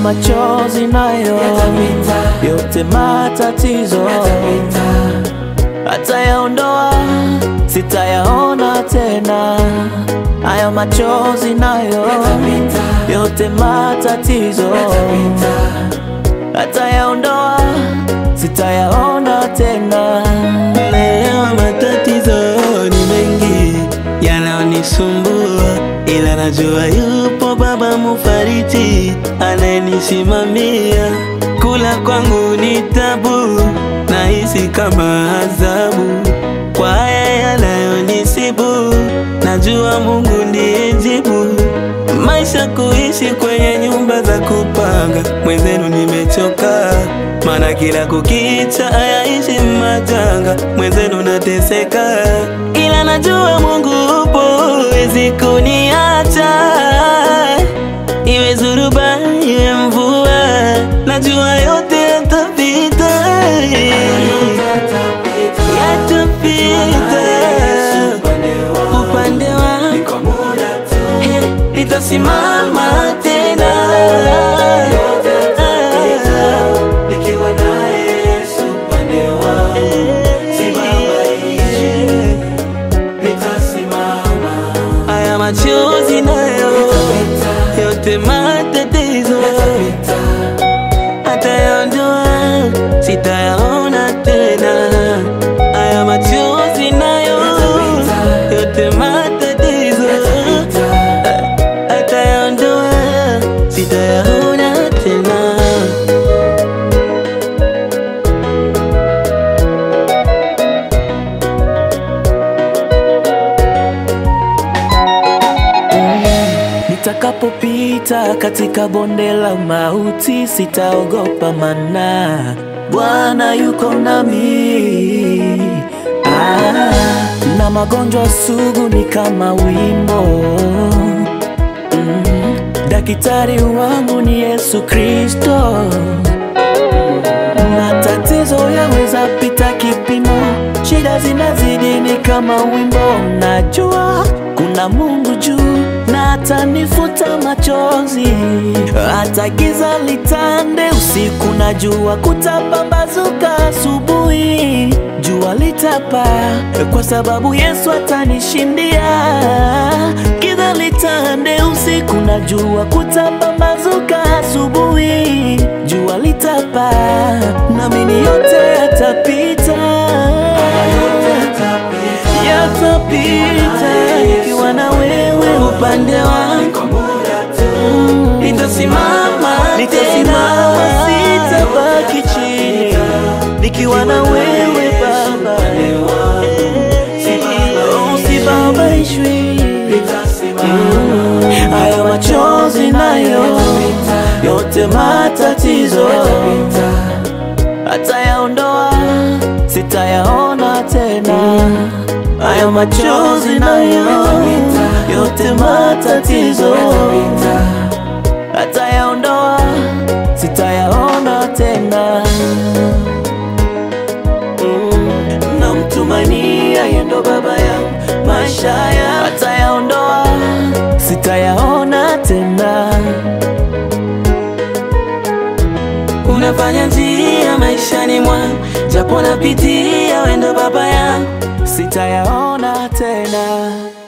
machozi nayo yote matatizo atayaondoa, sitayaona tena. Haya machozi nayo yote matatizo atayaondoa, sitayaona tena. Leo matatizo ni mengi yanayonisumbua, ila najua yupo Baba Mufariji anayenisimamia. Kula kwangu ni tabu, nahisi kama adhabu kwa haya yanayonisibu. Najua Mungu ndiye jibu. Maisha kuishi kwenye nyumba za kupanga, mwenzenu nimechoka, maana kila kukicha hayaishi majanga, mwenzenu nateseka, ila najua Mungu upo, wezi kuniacha, iwe zuruba iwe mvua, najua yote yatapita, yatapita upande wangu Hey, nitasimama tena Nikiwa naye Yesu upande wangu, sibabaishi, nitasimama. haya machozi nayo yote matatizo atayaondoa, sitayaona tena. Haya machozi nayo yote matatizo atayaondoa, sitayaona tena. Nitakapopita katika bonde la mauti, sitaogopa mana Bwana yuko nami. Ah, na magonjwa sugu ni kama wimbo mm, daktari wangu ni Yesu Kristo. Matatizo yaweza pita kipimo, shida zinazidi ni kama wimbo. Najua kuna Mungu juu na atanifuta machozi, hata giza litande usiku, na jua kutapambazuka asubuhi, jua litapa kwa sababu Yesu atanishindia. Giza litande usiku, na jua kutapambazuka asubuhi, jua litapa, naamini yote yatapita, yatapita, nikiwa na wewe upande wangu nitasimama, nitasimama, sitabaki chini, nikiwa na wewe Baba, Oh, sibabaishwi. Mm, Hayo machozi nayo yote matatizo atayaondoa, sitayaona tena. Hayo machozi nayo yote matatizo atayaondoa, sitayaona tena. Mm, namtumania yeye ndo baba yangu, maisha ya atayaondoa, sitayaona tena. Unafanya njia maishani mwangu, japo napitia, wendo baba yangu sitayaona tena.